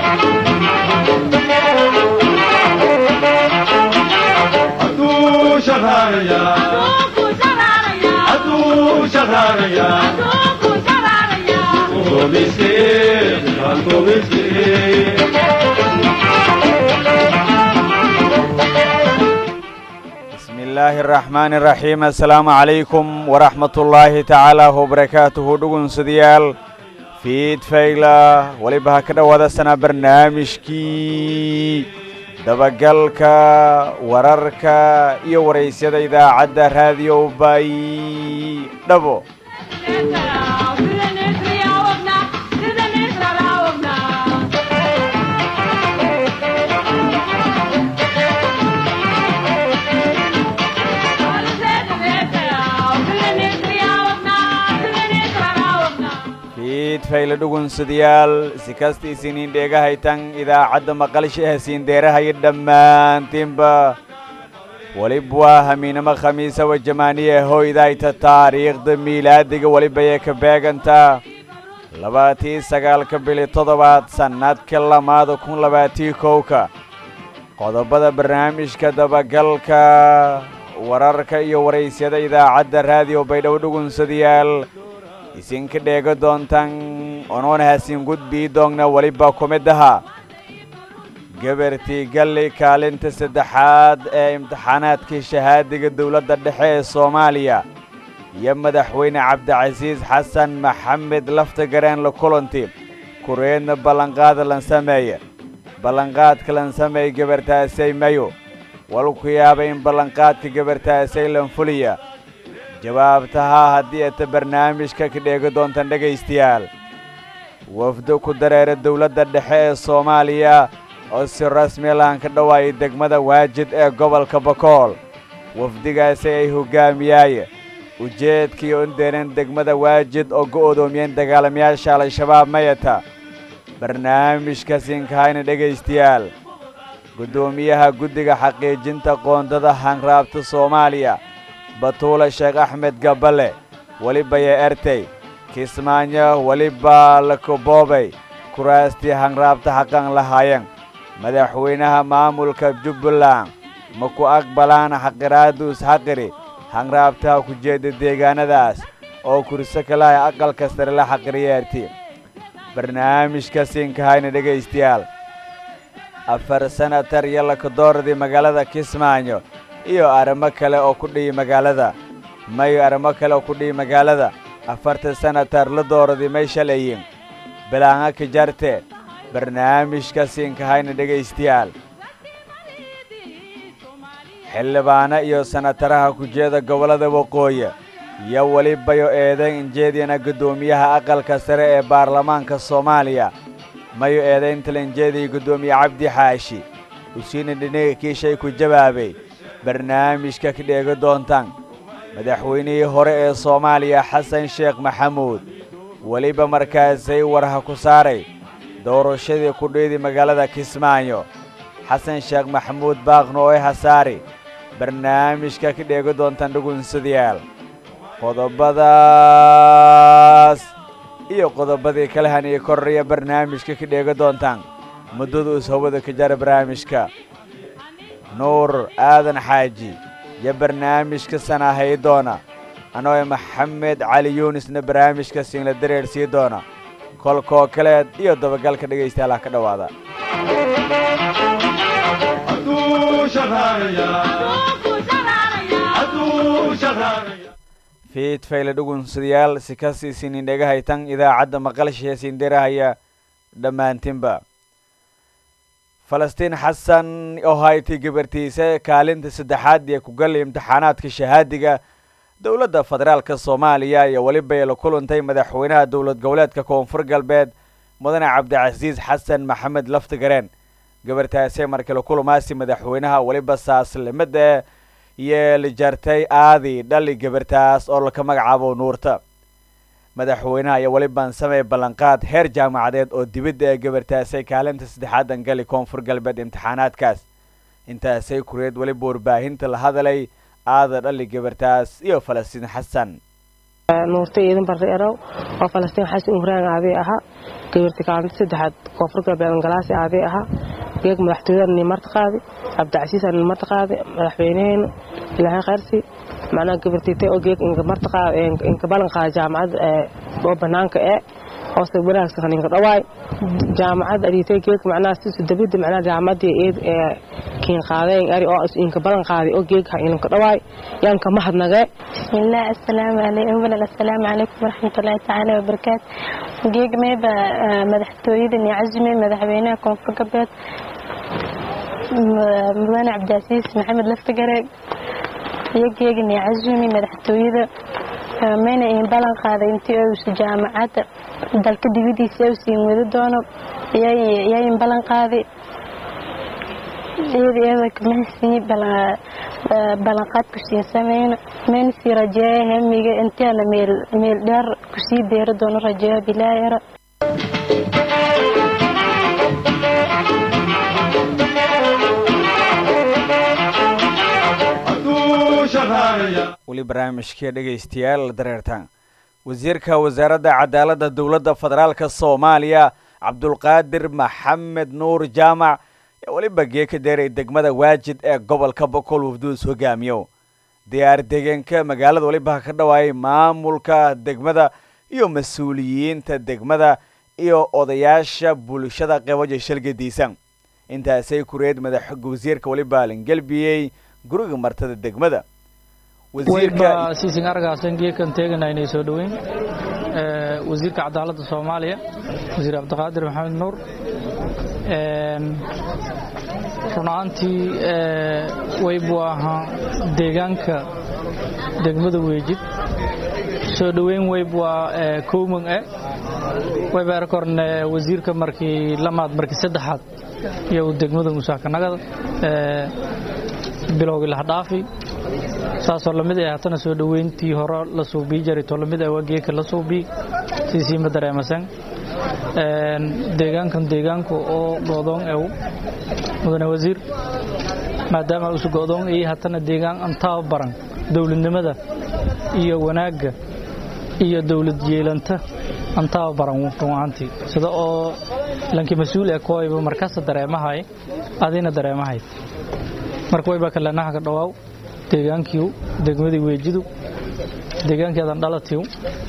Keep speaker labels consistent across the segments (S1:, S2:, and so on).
S1: Atu shaharaya, atu shaharaya, tu miskin, tu miskin.
S2: bismi illaahi araxmaani araxiim assalaamu calaykum waraxmat ullaahi tacaala wabarakaatuhu dhugunsadayaal fiid fayla weliba ha ka dhowaada sanaa barnaamijkii dabagalka wararka iyo waraysyada idaacadda raadiyo bay dhabo fiid fayle dhugunsadayaal si kasta isiniin dheegahaytan idaacadda maqalsha hasiindeerahayo dhammaantiinba welib waa hamiinamo khamiisa wajamaaniye hoydayta taariikhda miilaadiga welibayay ka beegantaa labaatii sagaalka bili toddobaad sannadka lamaada kun labaatii kowka qodobada barnaamijka dabagalka wararka iyo waraysyada idaacadda raadiyo baydhabo dhugunsadayaal isinka dheega doontan onoona hasiin gudbii doogna weliba ku mid aha gabartii galli kaalinta saddexaad ee imtixaanaadkii shahaadiga dowladda dhexe ee soomaaliya iyo madaxweyne cabdicasiis xasan maxamed lafta gareen la kulanti kureedna ballanqaada lan sameeya ballanqaadka lan sameey gabartaasay mayo walku yaaba in ballanqaadka gabartaasay lan fuliya jawaabtahaa haddii ata barnaamijka ka dheegi doontan dhegaystayaal wafdo ku dareera dowladda dhexe ee soomaaliya oo si rasmi lahan ka dhawaayay degmada waajid ee gobolka bakool wafdigaasi ay hoggaamiyaaye ujeedkii undeenen degmada waajid oo go'doomiyeen dagaalamayaasha al-shabaab mayata barnaamijka siinkahayna dhegaystayaal guddoomiyaha guddiga xaqiijinta qoondada hanraabta soomaaliya batuule sheekh axmed gabbale welibaya ertey kismaayo weliba lakoboobay kuraastii hanraabta xaqan lahaayeen madaxweynaha maamulka jubbaland ma ku aqbalaan xaqiraadduus xaqiri hanraabtaha ku jeeda deegaanadaas oo kurso kalahay aqalka sare la xaqiriyeerti barnaamijka siinkahayna dhegaystayaal afar sanatar iyo lakadooradii magaalada kismaayo iyo arrimo kale oo ku dhihi magaalada mayo arrimo kale oo ku dhihi magaalada afartan sanatar la dooradii may shalayin bilaanga ka jarte barnaamijka siinkahayna dhegaystayaal xildhibaano iyo sanataraha kujeeda gobollada waqooyi iyo welibayo eedayn injeediyana guddoomiyaha aqalka sare ee baarlamaanka soomaaliya mayo eedaynta lanjeediya guddoomiye cabdi xaashi usiina dhiniga kiishay ku jawaabay barnaamijka ka dheegi doontaan madaxweynihii hore ee soomaaliya xasan sheekh maxamuud weliba markaasay warha ku saaray doorashadii ku dhiidi magaalada kismaayo xasan sheekh maxamuud baaqno oo hasaari barnaamijka ka dheegi doontaan dhugunsadayaal qodobadaas iyo qodobadii kale haniyo korraya barnaamijka ka dheegi doontaan muddada us hawada ka jara barnaamijka nuur aadan xaaji iyo barnaamijka sanaahay doona anoo maxamed cali yuunisna barnaamijka siinla dareer sii doona kolkoo kaleed iyo dabagalka dhegaystayaalaha ka dhowaada
S1: Atu shaharaya, atu shaharaya.
S2: fiid fayle dhugunsadayaal si kasii sinin dhegahaytan idaacadda maqalshiya siindirahaya dhammaantinba falastiin xasan oo haytay gabartiise kaalinta saddexaad ee ku gallay imtixaanaadka shahaadiga dowladda federaalka soomaaliya iyo welibay la kulantay madaxweynaha dowlad goboleedka koonfur galbeed mudane cabdicasiis xasan maxamed laftigareen gabartaasee markii la kulamaasi madaxweynaha weliba saaslimada iyo la jartay aadi dhali gabartaas oo laka magacaabo nuurta madaxweynaha iyo weliban samey ballanqaad heer jaamacadeed oo dibadda ee gabartaasay kaalinta saddexaadan gali koonfur galbeed imtixaanaadkaas intaasay kureed weliba warbaahinta la hadalay aada dhali gabartaas iyo falastiin xasan
S3: nuurta iidan barre erow oo falastiin xasan uhuraan aadee ahaa gabarti kaalinta saddexaad koonfur galbeed galaasi aadee ahaa geeg madaxtooyada nin marta qaadi cabdicasiis nin marta qaadi madaxweynaheena ilaahay khayrsi macnaha gabartiitay oo geeg inka marta qaadi inka balan qaadi jaamacad oo banaanka ee hoose wanaagsan ninka dhawaay jaamacad aritay geeg macnaha sisu dabida macnaha jaamamadii eed ee kiin qaadeen ari oo inka balan qaadi oo geeg ha inka dhawaay yaanka mahadnagee
S4: bismillaah assalaamu calaykum awlan assalaamu calaykum waraxmatullaahi tacaala wabarakaatu geeg meeba madaxtooyada nicazime madaxweynaha koonfur galbeed mudane cabdicasiis maxamed laftigareeg iyo geega nicazumi madaxtooyada mayna iin balan qaaday intii uusa jaamacadda dalka dibadiisa u siin wadi doono yaa in balan qaaday iyada iyada kamahasini ballanqaad kusii sameyno mayna sii rajeeya hemiga intiana meel meel dheer kusii beeri doono rajeeya bilaayara
S2: weli barnaamijka dhegaystayaal dareertaan wasiirka wasaaradda cadaaladda dowladda federaalka soomaaliya cabdulqaadir maxamed nuur jaamac ayaa weliba geeka deeray degmada waajid ee gobolka boqol wafduus hogaamiyo diyaar deegaanka magaalada weliba ka dhawaayay maamulka degmada iyo mas-uuliyiinta degmada iyo odayaasha bulshada qebaja shalgadiisa intaasay kureed madax wasiirka weliba langelbiyey guriga martada degmada
S5: wayba siisin argaasan geekan teegana inay soo dhoweyn wasiirka cadaaladda soomaaliya wasiir cabdiqaadir maxamed nuur runaantii waybu ahaa deegaanka degmada weejid soo dhoweyn wayb waa kowman e wayba erkorne wasiirka markii lamaad markii saddexaad iyo degmada musaakanagada bilowgii lahdhaafi saasoo lamid ay haatana soo dhoweyntii hore la suubii jaray to lamid ah waa geeka la suubii siisiima dareemasan deegaankan deegaanku oo go'doon ew mudane wasiir maadaama usu go'doon ay haatana deegaan antaaba baran dowladnimada iyo wanaagga iyo dowlad yeelanta antaaba baran run ahaantii sida oo lankii mas-uul ee kooyba markasta dareemahay adina dareemahay marka wayba kaleenaha ka dhawaaw deegaankiiu degmadii weejidu deegaankeedan dhalatiiu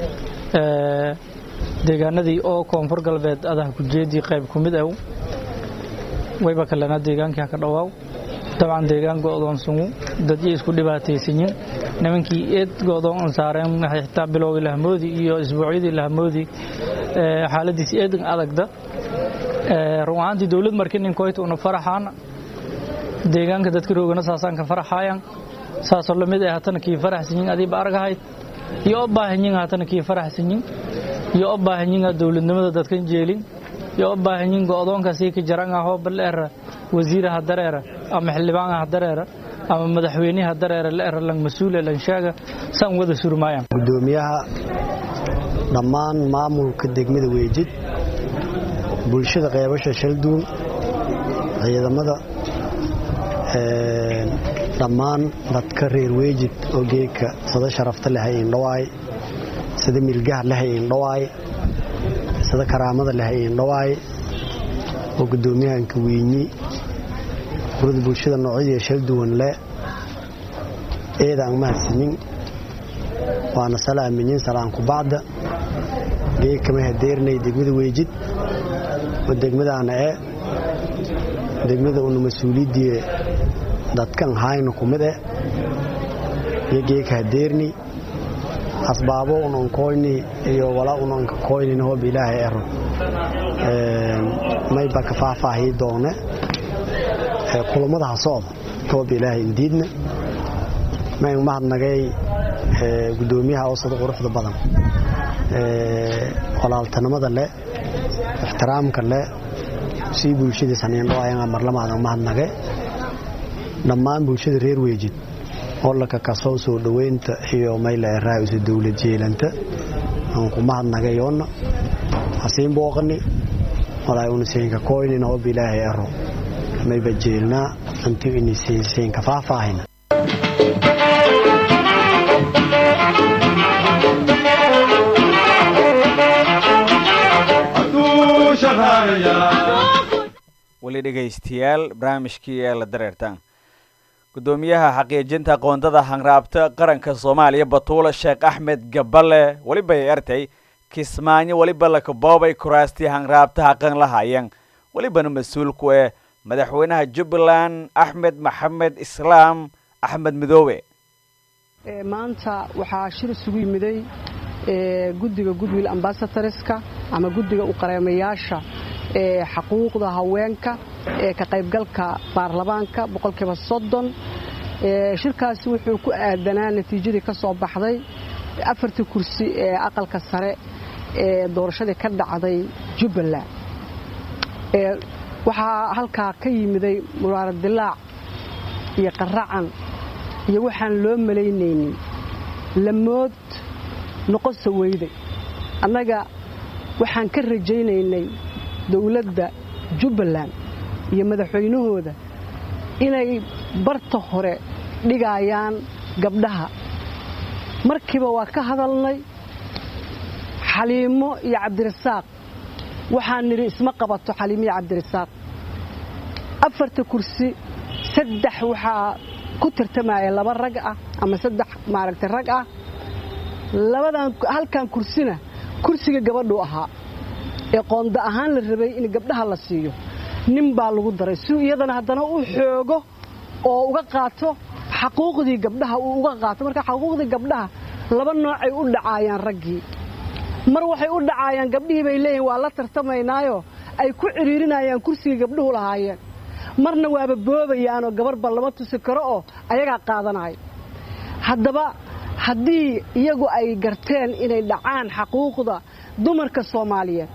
S5: deegaanadii oo koonfur galbeed adaha kujeedii qayb ku mid ew wayba kalena deegaankii haka dhawaaw dabcan deegaan go'doonsanwu dadyo isku dhibaataysanyin nimankii eed go'doon an saareen xitaa bilowgii lahmoodi iyo isbuucyadii lahmoodi xaaladiis eedan adagda run ahaantii dowlad markii ninkoyta una faraxaana deegaanka dadka roogana saasaan ka faraxayan saasoo lamid ay hatana kii faraxsanyin adiiba argahayd iyo o baahanyin hatana kii faraxsanyin iyo o baahanyin dowladnimada dadkan jeelin iyo o baahanyin go'doonkaasii ka jaran ahoo baleera wasiira ha dareera ama xildhibaan ha dareera ama madaxweyne ha dareera leera lang mas-uule lang sheega saan wada surmaayaan
S6: gudoomiyaha dhammaan maamulka degmada weejid bulshada qeybasha shalduun ciidamada dhammaan dadka reer weejid oo geedka sida sharafta leh indhawaay sida milgaha leh indhawaay sida karaamada leh indhawaay oo gudoomiyahanka wiinyi urada bulshada noocyadii shal duwan le eedaan mahadsanin waana salaaminyin salaanku bacda geedkama hadeernay degmada weejid oo degmadaana e degmada una mas-uuliyaddii dadkan hayna ku mid eh iyo geeka hadeerni asbaabo unan koyni iyo wala unan ka koynin hoob ilaahay ero mayba ka faahfaahii doone kulammada ha socda hoob ilaahay indiidna mayn mahadnagay gudoomiyaha oosada quruxda badan walaaltanimada le ixtiraamka le sii bulshadiis haniindhoayanga marlamaadan mahadnage dhammaan bulshada reer weejid hollaka kasoo soo dhoweynta iyo mayla eraa'isu dowlad jeelanta aan ku mahadnagayoonna hasiin booqani walaa unasiinka koynin hoob ilaahay ero mayba jeelnaa anti inisiinka faahfaahina
S2: weli dhegaystayaal barnaamijkii ee la dareertaan guddoomiyaha xaqiijinta qoondada hanraabta qaranka soomaaliya batuula sheekh axmed gaballe weliba ay artay kismaayo weliba lakaboobay kuraastii hanraabta haqan lahaayeen welibana mas-uulku eh madaxweynaha jubbaland axmed maxamed islaam axmed midoobe
S7: maanta waxaa shir isugu yimiday guddiga goodwill ambasatorska ama guddiga u qareemayaasha ee xaquuqda haweenka ee ka qaybgalka baarlamaanka boqolkiiba soddon shirkaasi wuxuu ku aadanaa natiijadii ka soo baxday afartii kursi ee aqalka sare ee doorashadii ka dhacday jubbaland waxaa halkaa ka yimiday muraaradilaac iyo qaracan iyo waxaan loo malaynaynin lamood noqosa weyday annaga waxaan ka rajaynaynay dowladda jubbaland iyo madaxweynahooda inay barta hore dhigayaan gabdhaha markiiba waa ka hadalnay xaliimo iyo cabdirasaaq waxaan nidhi isma qabato xaliimo iyo cabdirasaaq afarta kursi saddex waxaa ku tartamaya laba rag ah ama saddex maaragtay rag ah labadan halkan kursina kursiga gabadhuu ahaa ee qoonda ahaan la rabay in gabdhaha la siiyo nin baa lagu daray si iyadana haddana u xoogo oo uga qaato xaquuqdii gabdhaha uu uga qaato marka xaquuqdii gabdhaha laba noocay u dhacaayaan raggii mar waxay u dhacaayaan gabdhihii bay leeyihin waa la tartamaynaayo ay ku cidhiirinayaan kursigii gabdhuhu lahaayeen marna waaba boobayaanoo gabarhba lama tusi karo oo ayagaa qaadanaya haddaba haddii iyagu ay garteen inay dhacaan xaquuqda dumarka soomaaliyeed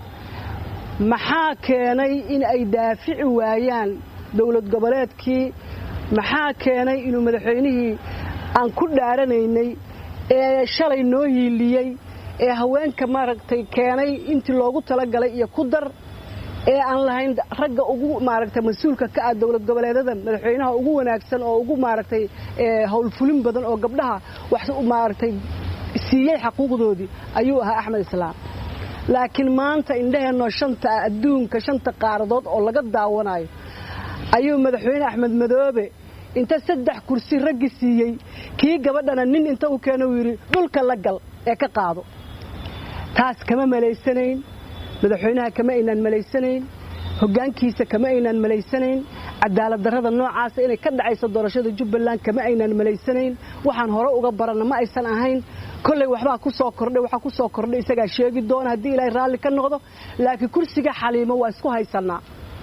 S7: maxaa keenay in ay daafici waayaan dowlad goboleedkii maxaa keenay inuu madaxweynihii aan ku dhaaranaynay ee shalay noo hiiliyey ee haweenka maaragtay keenay intii loogu talagalay iyo ku dar ee aan lahayn ragga ugu maaragtay mas-uulka ka ah dowlad goboleedada madaxweynaha ugu wanaagsan oo ugu maaragtay howlfulin badan oo gabdhaha wax maaragtay siiyey xaquuqdoodii ayuu ahaa axmed islaam laakiin maanta indhaheenoo shanta adduunka shanta qaaradood oo laga daawanayo ayuu madaxweyne axmed madoobe inta saddex kursi raggi siiyey kii gabadhana nin inta u keena uu yidhi dhulka la gal ee ka qaado taas kama malaysanayn madaxweynaha kama aynaan malaysanayn hoggaankiisa kama aynaan malaysanayn cadaalad darrada noocaasa inay ka dhacayso doorashada jubbaland kama aynaan malaysanayn waxaan hore uga baranna ma aysan ahayn kolley waxbaa ku soo kordhay waxaa ku soo kordhay isagaa sheegi doona haddii ilaahay raalli ka noqdo laakiin kursiga xaliimo waa isku haysannaa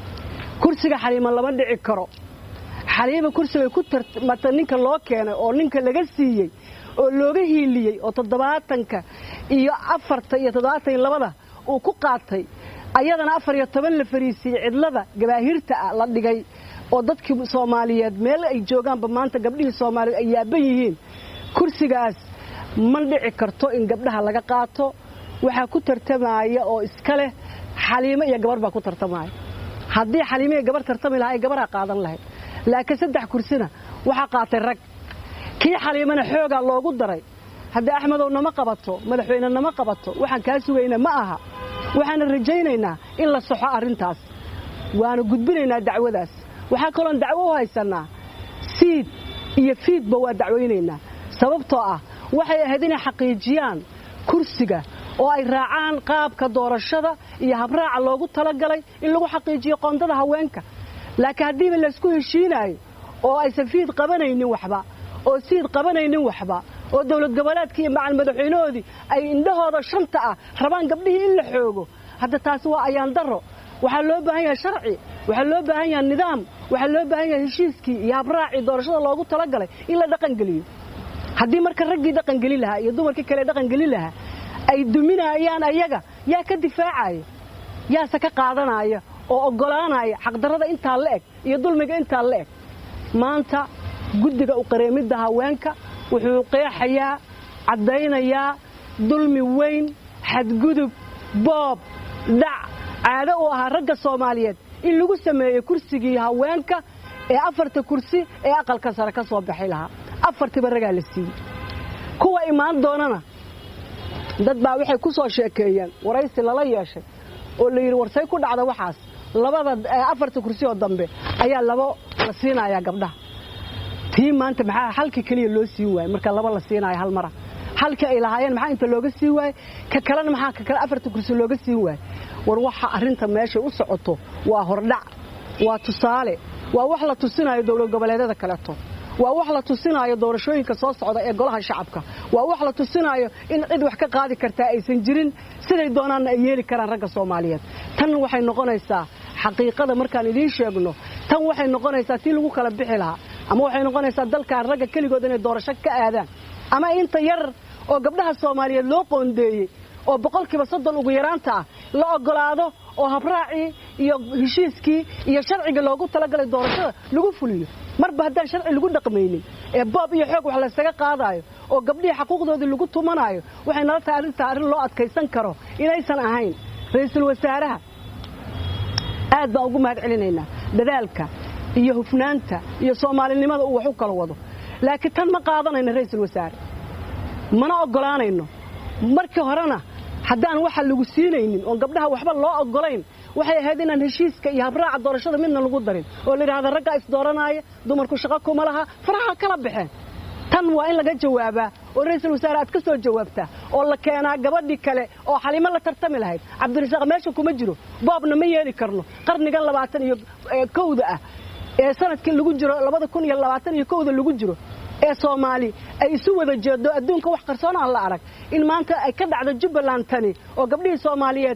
S7: kursiga xaliimo lama dhici karo xaliima kursigay ku tarmata ninka loo keenay oo ninka laga siiyey oo looga hiiliyey oo toddobaatanka iyo afarta iyo toddobaatan iyo labada uu ku qaatay ayadana afar iyo toban la fariisiiyey cidlada gabaahirta ah la dhigay oo dadkii soomaaliyeed meel ay joogaanba maanta gabdhihii soomaaliyeed ay yaaban yihiin kursigaas ma dhici karto in gabdhaha laga qaato waxaa ku tartamaya oo iska leh xaliimo iyo gabarh baa ku tartamaya haddii xaliimo iyo gabarh tartami lahaa ay gabarhaa qaadan lahayd laakiin saddex kursina waxaa qaatay rag kii xaliimana xoogaa loogu daray haddii axmedow nama qabato madaxweyne nama qabato waxaan kaa sugayna ma aha waxaana rajaynaynaa in la soxo arrintaas waana gudbinaynaa dacwadaas waxaa kaloon dacwo u haysannaa siid iyo fiidba waa dacwaynaynaa sababtoo ah waxay ahayd inay xaqiijiyaan kursiga oo ay raacaan qaabka doorashada iyo habraaca loogu talagalay in lagu xaqiijiyo qoondada haweenka laakiin haddiiba laysku heshiinaayo oo aysan fiid qabanaynin waxba oo siid qabanaynin waxba oo dowlad goboleedkii iyo macal madaxweynahoodii ay indhahooda shanta ah rabaan gabdhihii in la xoogo hadda taasi waa ayaan darro waxaa loo baahan yahay sharci waxaa loo baahan yahay nidaam waxaa loo baahan yahay heshiiskii iyo habraacii doorashada loogu talagalay in la dhaqangeliyo haddii marka raggii dhaqangeli lahaa iyo dumarkii kale dhaqangeli lahaa ay duminayaan ayaga yaa ka difaacaya yaase ka qaadanaya oo oggolaanaya xaqdarrada intaa la eg iyo dulmiga intaa la eg maanta guddiga u qareemidda haweenka wuxuu qeexayaa caddaynayaa dulmi weyn xadgudub boob dhac caado u ahaa ragga soomaaliyeed in lagu sameeyey kursigii haweenka ee afarta kursi ee aqalka sare ka soo baxay lahaa afartiiba ragaa la siiyey kuwa imaan doonana dad baa waxay ku soo sheekeeyeen waraysi lala yeeshay oo la yidhi warsay ku dhacda waxaas labada afarta kursi oo dambe ayaa labo la siinayaa gabdhaha tii maanta maxaa halka keliya loo siin waayey marka laba la siinaayo hal mara halkii ay lahaayeen maxaa inta looga siin waayey ka kalena maxaa ka kale afarta kursi looga siin waayey war waxa arrinta meeshay u socoto waa hordhac waa tusaale waa wax la tusinayo dowlad goboleedyada kaleeto waa wax la tusinaayo doorashooyinka soo socda ee golaha shacabka waa wax la tusinaayo in cid wax ka qaadi kartaa aysan jirin siday doonaanna ay yeeli karaan ragga soomaaliyeed tan waxay noqonaysaa xaqiiqada markaan idiin sheegno tan waxay noqonaysaa tii lagu kala bixi lahaa ama waxay noqonaysaa dalkan ragga keligood inay doorasho ka aadaan ama inta yar oo gabdhaha soomaaliyeed loo qoondeeyey oo boqolkiiba soddon ugu yaraanta ah la ogolaado oo habraacii iyo heshiiskii iyo sharciga loogu talagalay doorashada lagu fuliyo marba haddaan sharci lagu dhaqmaynin ee boob iyo xoog wax laysaga qaadaayo oo gabdhihii xaquuqdoodii lagu tumanaayo waxay nala tahay arrintaa arrin loo adkaysan karo inaysan ahayn ra'iisul wasaaraha aad baan ugu mahad celinaynaa dadaalka iyo hufnaanta iyo soomaalinimada uu wax u kala wado laakiin tan ma qaadanayno ra'iisul wasaare mana oggolaanayno markii horena haddaan waxa lagu siinaynin oon gabdhaha waxba loo oggolayn waxay ahayd inaan heshiiska iyo habraaca doorashada midna lagu darin oo la yidhahda raggaa isdooranaya dumarku shaqo kuma laha faraha kala baxeen tan waa in laga jawaabaa oo ra'iisul wasaare aad ka soo jawaabtaa oo la keenaa gabadhii kale oo xalimo la tartami lahayd cabdirasaaq meesha kuma jiro boobna ma yeeli karno qarnigan labaatan iyo kowda ah ee sanadkii lagu jiro labada kun iyo labaatan iyo kowda lagu jiro ee soomaali ay isu wada jeedo adduunka wax qarsoon aan la arag in maanta ay ka dhacdo jubbaland tani oo gabdhihii soomaaliyeed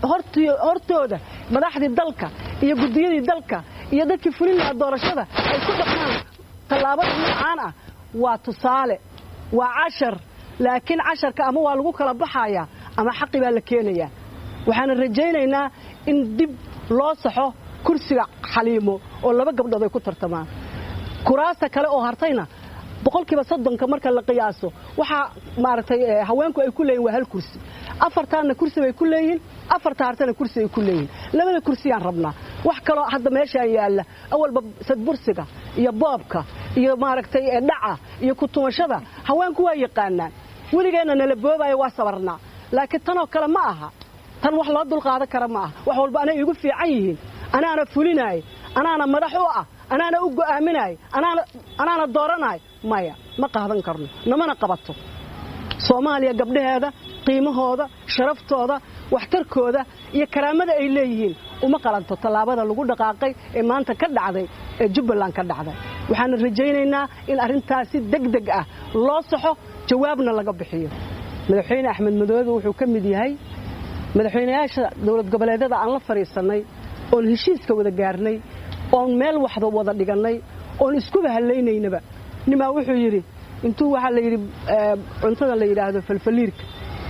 S7: hortooda madaxdii dalka iyo guddiyadii dalka iyo dadkii fulin lahaa doorashada ay ku dhaqmaan tallaabada noocaan ah waa tusaale waa cashar laakiin casharka ama waa lagu kala baxayaa ama xaqi baa la keenayaa waxaana rajaynaynaa in dib loo saxo kursiga xaliimo oo laba gabdhood ay ku tartamaan kuraasta kale oo hartayna boqolkiiba soddonka marka la qiyaaso waxaa maaragtay haweenku ay ku leeyihin waa hal kursi afartaanna kursi bay ku leeyihiin afarta hartana kursi ay ku leeyihiin labada kursiyaan rabnaa wax kaloo hadda meeshaan yaalla awalba sadbursiga iyo boobka iyo maaragtay dhaca iyo kutumashada haweenku waa yaqaanaan weligeenna nala boobaayo waa sabarnaa laakiin tanoo kale ma aha tan wax loo dulqaadan kara ma aha wax walba anay igu fiican yihiin anaana fulinaay anaana madax u ah anaana u go'aaminaay anaana dooranaay maya ma qaadan karno namana qabato soomaaliya gabdhaheeda qiimahooda sharaftooda waxtarkooda iyo karaamada ay leeyihiin uma qalanto tallaabada lagu dhaqaaqay ee maanta ka dhacday ee jubbaland ka dhacday waxaana rajaynaynaa in arrintaasi deg deg ah loo saxo jawaabna laga bixiyo madaxweyne axmed madoobe wuxuu ka mid yahay madaxweynayaasha dowlad goboleedyada aan la fadhiisannay oon heshiiska wada gaarnay oon meel waxda wada dhigannay oon iskuba hallaynaynaba nimaa wuxuu yidhi intuu waxaa la yidhi cuntada la yidhaahdo falfaliirka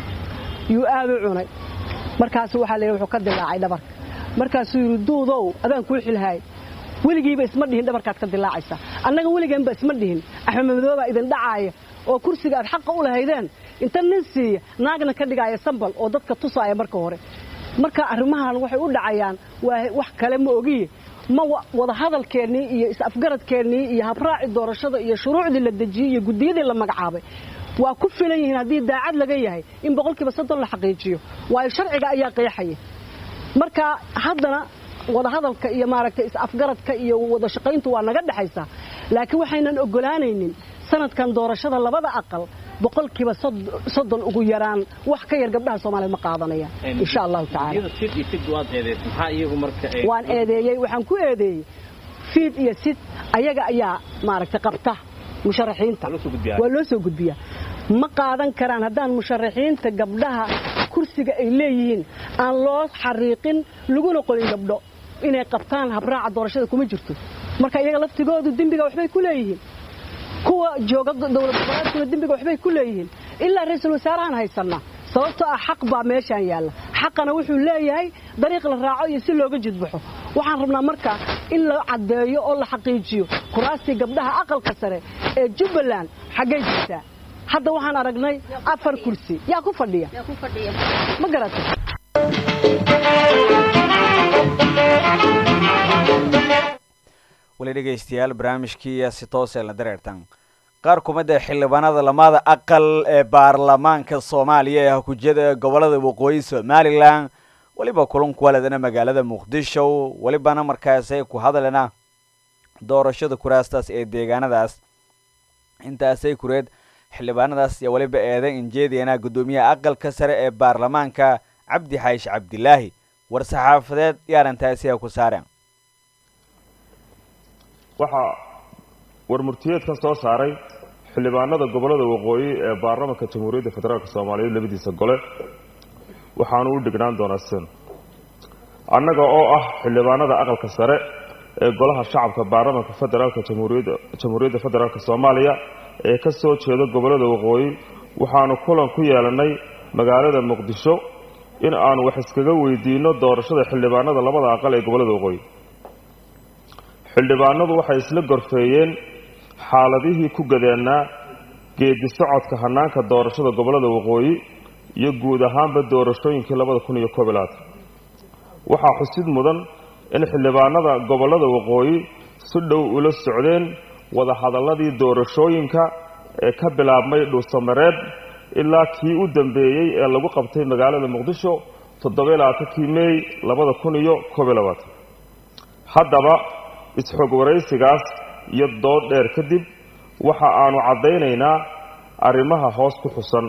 S7: yuu aad u cunay markaasu waxaa la yidhi wuxuu ka dilaacay dhabarka markaasuu yidhi duudow adaan kuu xilhaay weligiiba isma dhihin dhabarkaad ka dilaacaysa annaga weligeenba isma dhihin axmed madoobaa idin dhacaaya oo kursiga aad xaqa u lahaydeen inta nin siiya naagna ka dhigaaya sambal oo dadka tusaaya marka hore marka arrimahan waxay u dhacayaan waa wax kale ma ogiye ma wadahadalkeennii iyo is-afgaradkeennii iyo habraaci doorashada iyo shuruucdii la dejiyey iyo guddiyadii la magacaabay waa ku filan yihiin haddii daacad laga yahay in boqolkiiba soddon la xaqiijiyo waayo sharciga ayaa qeexaya marka haddana wadahadalka iyo maaragtay is-afgaradka iyo wada shaqayntu waa naga dhexaysaa laakiin waxaynan ogolaanaynin sanadkan doorashada labada aqal boqolkiiba soddon ugu yaraan wax ka yar gabdhaha soomaaliyeed ma qaadanayaan insha allahu tacaalawaan eedeeyey waxaan ku eedeeyey fiid iyo sid ayaga ayaa maaragtay qabta musharaxiinta waa loo soo gudbiyaa ma qaadan karaan haddaan musharaxiinta gabdhaha kursiga ay leeyihiin aan loo xariiqin laguna qolin gabdho inay qabtaan habraaca doorashada kuma jirto marka iyaga laftigoodu dembiga waxbay ku leeyihiin kuwa jooga dowlad goboleedkuna dembiga waxbay ku leeyihiin ilaa ra-iisul wasaarahaan haysanaa sababtoo ah xaq baa meeshaan yaalla xaqana wuxuu leeyahay dariiq la raaco iyo si looga jidbaxo waxaan rabnaa marka in la caddeeyo oo la xaqiijiyo kuraastii gabdhaha aqalka sare ee jubbaland xaggay jirtaa hadda waxaan aragnay afar kursi yaa ku fadhiya ma garatay
S2: weli dhegaystayaal barnaamijkii si toosee la dareertan qaar kumid ee xildhibaanada lamada aqal ee baarlamaanka soomaaliya ee hakujyada gobolada waqooyi somalilan weliba kulanku waladana magaalada muqdisho welibana markaasay ku hadlena doorashada kuraastaas ee deegaanadaas intaasay kureed xildhibaanadaas iyo weliba eedan injeediyana guddoomiyaha aqalka sare ee baarlamaanka cabdi xaayish cabdilaahi war-saxaafadeed iyo arrintaasiha ku saareen
S8: waxaa warmurtiyeedkan soo saaray xildhibaanada gobollada waqooyi ee baarlamaanka jamhuuriyadda federaalk soomaaliyeed labadiisa gole waxaanu u dhignaan doonaa sin annaga oo ah xildhibaanada aqalka sare ee golaha shacabka baarlamaanka federaalka jamhuuriyadda jamhuuriyadda federaalk soomaaliya ee ka soo jeeda gobollada waqooyi waxaanu kulan ku yeelannay magaalada muqdisho in aanu wax iskaga weydiinno doorashada xildhibaanada labada aqal ee gobollada waqooyi xildhibaanadu waxay isla gorfeeyeen xaaladihii ku gadeennaa geedi socodka hannaanka doorashada gobollada waqooyi iyo guud ahaanba doorashooyinkii labada kun iyo koob iyo labaatan waxaa xusid mudan in xildhibaanada gobollada waqooyi si dhow ula socdeen wadahadalladii doorashooyinka ee ka bilaabmay dhuusamareeb ilaa kii u dambeeyey ee lagu qabtay magaalada muqdisho toddoba iyo labaatankii meey labada kun iyo koob iyo labaatan haddaba is-xog waraysigaas iyo dood dheer kadib waxa aanu caddaynaynaa arrimaha hoos ku xusan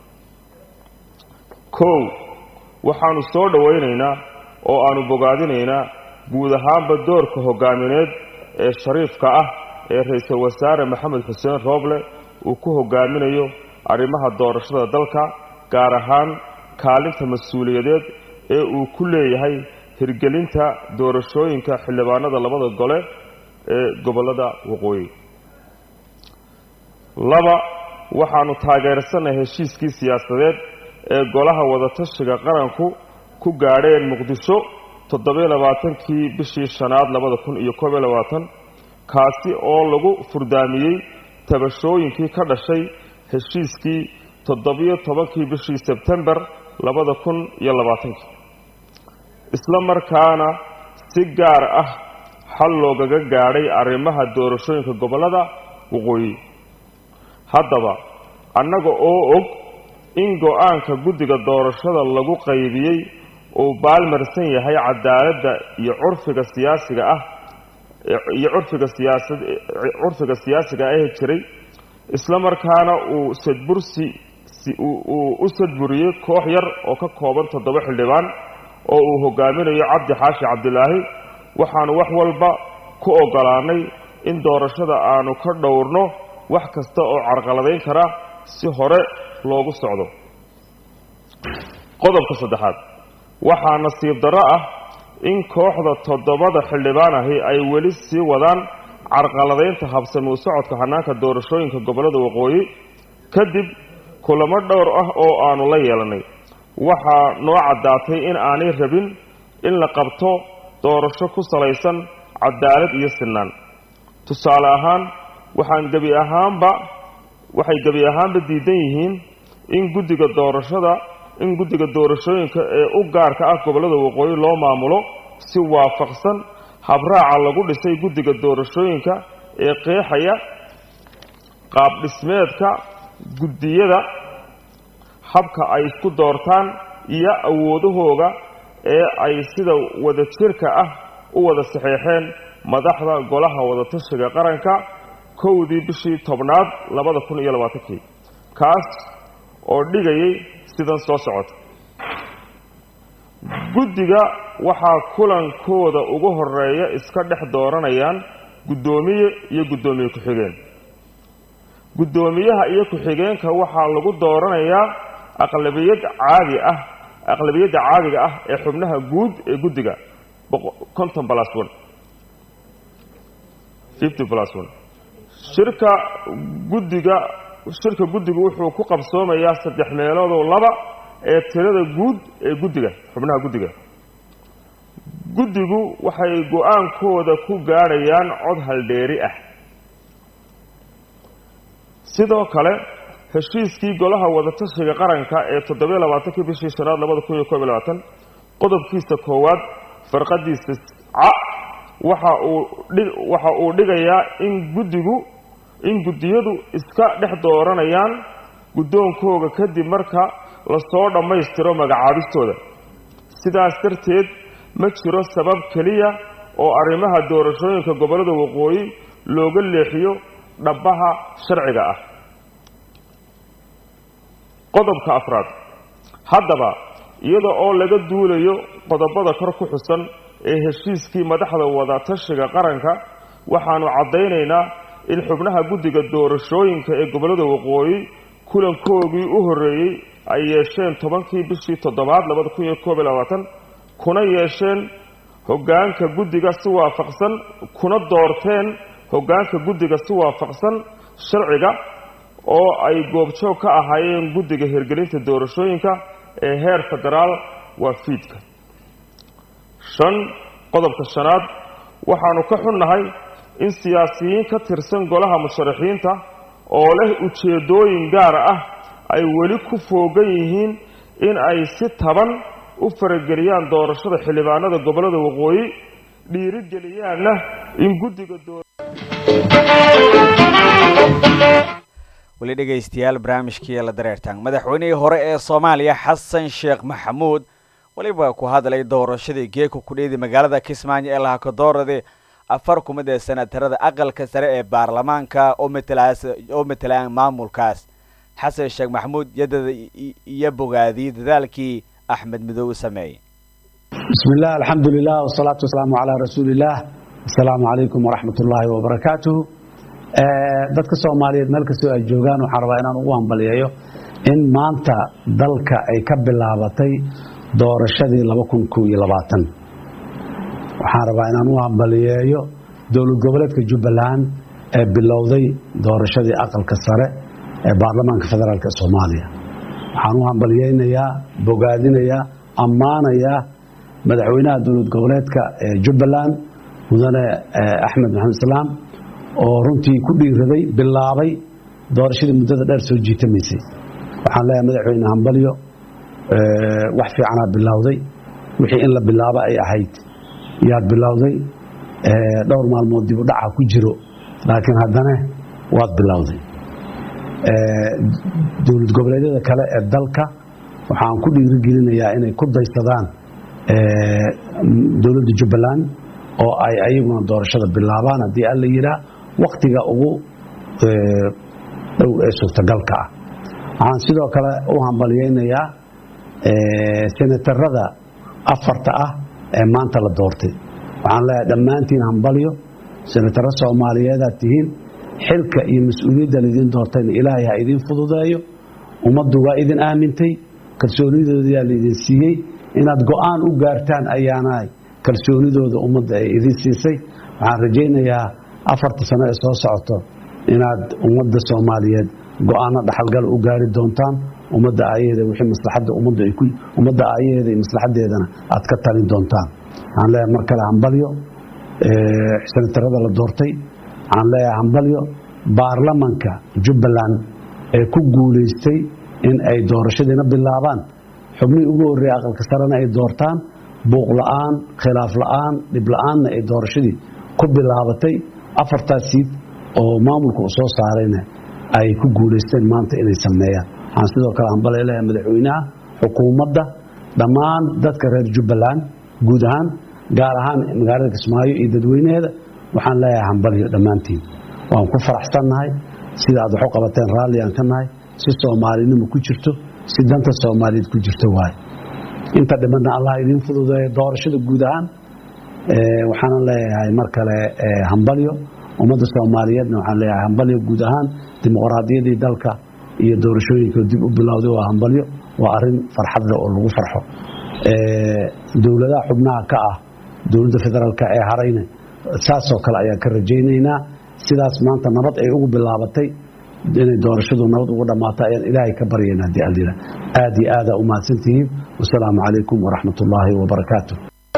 S8: kow waxaanu soo dhowaynaynaa oo aanu bogaadinaynaa guud ahaanba doorka hoggaamineed ee shariifka ah ee ra-iisul wasaare maxamed xuseen rooble uu ku hoggaaminayo arrimaha doorashada dalka gaar ahaan kaalinta mas-uuliyadeed ee uu ku leeyahay hirgelinta doorashooyinka xildhibaanada labada gole ee gobollada waqooyi laba waxaanu taageersanay heshiiskii siyaasadeed ee golaha wadatashiga qaranku ku gaadheen muqdisho toddobiyo labaatankii bishii shanaad labada kun iyo koob iyo labaatan kaasi oo lagu furdaamiyey tabashooyinkii ka dhashay heshiiskii toddobiyo tobankii bishii sebtembar labada kun iyo labaatankii isla markaana si gaar ah xal loogaga gaadhay arrimaha doorashooyinka gobollada waqooyi haddaba annaga oo og in go-aanka guddiga doorashada lagu qaybiyey uu baalmarsan yahay cadaaladda iyo curfiga siyaasiga ah iyo curfiga siyaasad curfiga siyaasiga ah ee jiray isla markaana uu sadbursi uu u sadburiyey koox yar oo ka kooban toddoba xildhibaan oo uu hogaaminayo cabdi xaashi cabdilaahi waxaanu wax walba ku oggolaanay in doorashada aanu ka dhowrno wax kasta oo carqaladayn kara si hore loogu socdo qodobka saddexaad waxaa nasiib darro ah in kooxda toddobada xildhibaan ahi ay weli sii wadaan carqaladaynta habsami u socodka hannaanka doorashooyinka gobollada waqooyi kadib kulamo dhowr ah oo aanu la yeelannay waxaa noo caddaatay in aanay rabin in la qabto doorasho ku salaysan cadaalad iyo sinnaan tusaale ahaan waxaan gebi ahaanba waxay gebi ahaanba diidan yihiin in guddiga doorashada in guddiga doorashooyinka ee u gaarka ah gobollada waqooyi loo maamulo si waafaqsan habraaca lagu dhisay guddiga doorashooyinka ee qeexaya qaab dhismeedka guddiyada habka ay isku doortaan iyo awoodahooga ee ay sida wadajirka ah u wada saxeexeen madaxda golaha wadatashiga qaranka kowdii bishii tobnaad labada kun iyo labaatankii kaas oo dhigayay sidan soo socota guddiga waxaa kulankooda ugu horeeya iska dhex dooranayaan guddoomiye iyo guddoomiye ku-xigeen guddoomiyaha iyo ku-xigeenka waxaa lagu dooranayaa aqlabiyad caadi ah aqlabiyadda caadiga ah ee xubnaha guud ee guddiga conton plus one fifty plus one shirka guddiga shirka guddigu wuxuu ku qabsoomayaa saddex meeloodoo laba ee tirada guud ee guddiga xubnaha guddiga guddigu waxay go-aankooda ku gaadhayaan cod haldheeri ah sidoo kale heshiiskii golaha wadatashiga qaranka ee toddobiyo labaatankii bishii shanaad labada kun iyo koob iyo labaatan qodobkiisa koowaad farqadiisa ca waxa uu waxa uu dhigayaa in guddigu in guddiyadu iska dhex dooranayaan guddoonkooga kadib marka lasoo dhammaystiro magacaabistooda sidaas darteed ma jiro sabab keliya oo arrimaha doorashooyinka gobollada waqooyi looga leexiyo dhabbaha sharciga ah qodobka afraad haddaba iyada oo laga duulayo qodobada kor ku xusan ee heshiiskii madaxda wada tashiga qaranka waxaannu caddaynaynaa in xubnaha guddiga doorashooyinka ee gobollada waqooyi kulankoogii u horreeyey ay yeesheen tobankii bishii toddobaad labada kun iyo koob iyo labaatan kuna yeesheen hoggaanka guddiga si waafaqsan kuna doorteen hoggaanka guddiga si waafaqsan sharciga oo ay goobjoog ka ahaayeen guddiga hirgelinta doorashooyinka ee heer federaal waa fiidka shan qodobka shanaad waxaannu ka xunnahay in siyaasiyiin ka tirsan golaha musharaxiinta oo leh ujeeddooyin gaar ah ay weli ku foogan yihiin in ay si taban u farageliyaan doorashada xildhibaanada gobollada waqooyi dhiirigeliyaanna in guddiga
S2: weli dhegaystayaal barnaamijkii la dareertaan madaxweynihii hore ee soomaaliya xasan sheekh maxamuud weliba ku hadlay doorashadii geeka kudheedi magaalada kismaayo ee lahakadoorade afar kumid ee senatarada aqalka sare ee baarlamaanka oo matalaas oo matalaan maamulkaas xasan sheekh maxamuud yadada iyo bogaadiyey dadaalkii axmed midoobe sameeyey
S9: بسم الله الحمد لله والصلاة والسلام على رسول الله السلام عليكم ورحمة الله وبركاته dadka soomaaliyeed meel kastoo ay joogaan waxaan rabaa inaan ugu hambaliyeeyo in maanta dalka ay ka bilaabatay doorashadii waxaan rabaa inaan u hambaliyeeyo dowlad goboleedka jubbaland ee bilowday doorashadii aqalka sare ee baarlamaanka federaalk ee soomaaliya waxaan u hambaliyeynayaa bogaadinayaa ammaanayaa madaxweynaha dowlad goboleedka ee jubbaland mudane axmed maxamed islaam oo runtii ku dhiiraday bilaabay doorashadii muddada dheer soo jiitamaysay waxaan leeyahay madaxweyne hambalyo wax fiicanaa bilowday wixii in la bilaabo ay ahayd yaad bilowday dhowr maalmood dib u dhaca ku jiro laakiin haddana waad bilowday dowlad goboleedyada kale ee dalka waxaan ku dhiirigelinayaa inay ku daysadaan dowladda jubbaland oo ay ayaguna doorashada bilaabaan haddii alla yidhaa waktiga ugu dhow ee suurtagalka ah waxaan sidoo kale u hambalyeynayaa senatarada afarta ah ee maanta la doortay waxaan leeyahay dhammaantiin hambalyo senataro soomaaliyeedaad tihiin xilka iyo mas-uuliyadda laydin doortayna ilaahay ha idiin fududeeyo ummaddu waa idin aamintay kalsoonidoodayaa laydin siiyey inaad go-aan u gaartaan ayaana kalsoonidooda ummadda ay idin siisay waxaan rajaynayaa afarta sano ee soo socoto inaad ummadda soomaaliyeed go-aano dhaxalgal u gaari doontaan ummadda aayaheeda wixii maslaxadda ummadda ay ku ummadda aayaheeda iyo maslaxaddeedana aad ka talin doontaan waxaan leeyahay mar kale hambalyo senatarada la doortay waxaan leeyahay hambalyo baarlamanka jubbaland ee ku guulaystay in ay doorashadiina bilaabaan xubnihii ugu horreeyay aqalka sarena ay doortaan buuq la'aan khilaaf la'aan dhib la'aanna ay doorashadii ku bilaabatay afartaas siid oo maamulka uu soo saarayna ay ku guulaysteen maanta inay sameeyaan waxaan sidoo kale hambalay leeyahay madaxweynaha xukuumadda dhammaan dadka reer jubbaland guud ahaan gaar ahaan magaalada kismaayo iyo dadweynaheeda waxaan leeyahay hambalyo dhammaantiin waan ku faraxsannahay sida aad wax u qabateen raalli aan ka nahay si soomaalinimo ku jirto si danta soomaaliyeed ku jirto waaye inta dhimanna allah idiin fududeeyo doorashada guud ahaan waxaana leeyahay mar kale hambalyo ummadda soomaaliyeedna waxaan leeyahay hambalyo guud ahaan dimuqraadiyadii dalka iyo doorashooyinka dib u bilowday waa hambalyo waa arin farxadle oo lagu farxo dowladaha xubnaha ka ah dowladda federaalka ee harayna saasoo kale ayaan ka rajaynaynaa sidaas maanta nabad ay ugu bilaabatay inay doorashadu nabad ugu dhammaato ayaan ilaahay ka baryaynaa haddii aldila aad iyo aadaa u mahadsantihiin wasalaamu calaykum waraxmat ullaahi wabarakaatu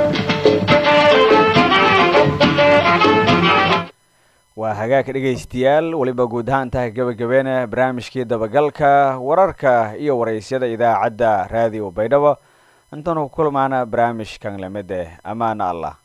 S2: waa hagaag dhegaystayaal weliba guud ahaan tahay gabagabeena barnaamijkii dabagalka wararka iyo waraysyada idaacadda raadiyo baydhabo intaanu ku kulmaana barnaamijkan lamid eh amaana allah